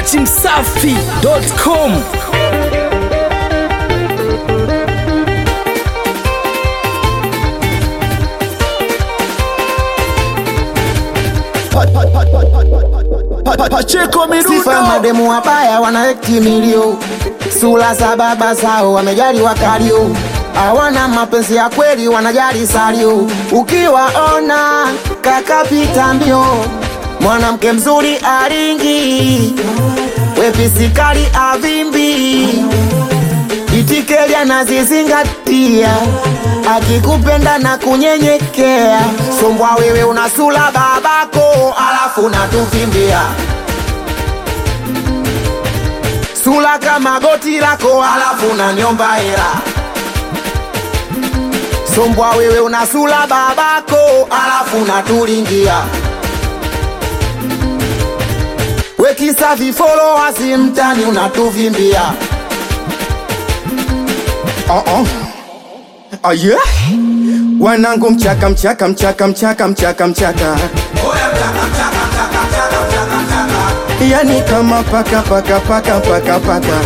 dachimsafi.com Pacheko Sifa ya mademu wabaya wanaekti milio, sura za baba zao wamejali wakalio, hawana mapenzi ya kweli, wanajali salio. Ukiwaona kakapita mbio, mwanamke mzuri aringi, wepisikali avimbi, itikeli anazizingatia, akikupenda na kunyenyekea. Sombwa wewe una sura babako, alafu natuvimbia sura kama goti lako, alafu unaniomba hela. Sombwa wewe una sura babako, alafu unatulingia wekisa vifollowers mtani unatuvimbia. Oh, oh. Oh, yeah. Wanangu mchaka mchaka mchaka mchaka mchaka mchaka yani kama paka paka paka paka paka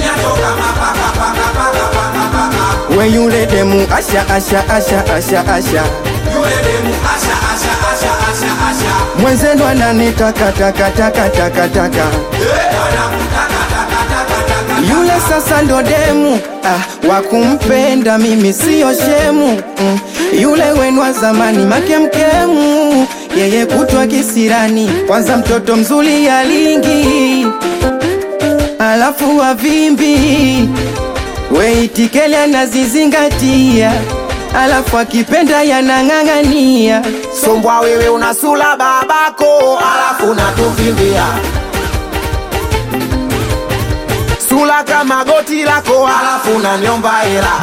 we yule demu asha asha asha asha asha mwenzenu ananitaka taka taka taka taka yule sasa ndo demu ah, wa kumpenda mimi siyo shemu mm. yule wenu wa zamani makemkemu yeye kutwa kisirani kwanza mtoto mzuri alingi alafu wavimbi weitikeli anazizingatia alafu akipenda yanang'ang'ania Sombwa wewe una sura babako, alafu unatuvimbia sura kama goti lako, alafu unaniomba hela.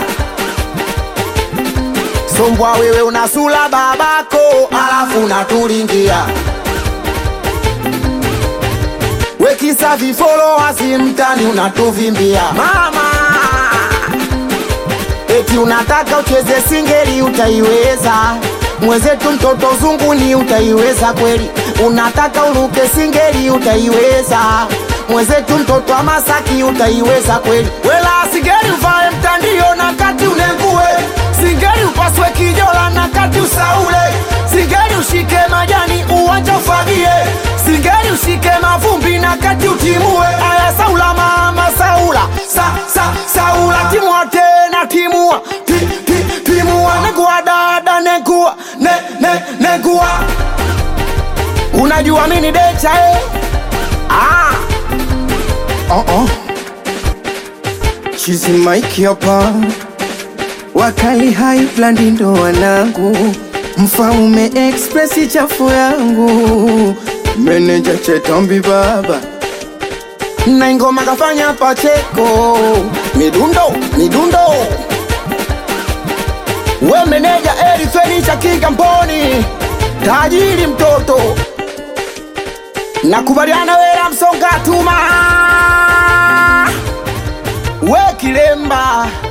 Sombwa wewe una sura babako, alafu unatulingia wekisa vifollowers mtani unatuvimbia mama eti unataka ucheze singeli utaiweza mwenzetu mtoto zunguni utaiweza kweli unataka uruke singeli utaiweza mwenzetu mtoto wa masaki utaiweza kweli wela singeli uvae mtandio na kati unengue singeli upaswe kijola na kati usaule singeli ushike majani uwanja ufagie singeli ushike mavumbi na kati utimue aya saula mama saula sa, sa, saula timua tena timua ti, ti, timua negua dada negua ne, ne, negua unajua mini decha eh? ah. oh, oh. chizi maiki hapa wakali haiplandi ndo wanangu mfaume expresi chafu yangu meneja chetambi baba na ingoma kafanya pacheko midundo midundo we meneja eri fenisha kigamboni tajiri mtoto nakubaliana wela msonga tuma we kilemba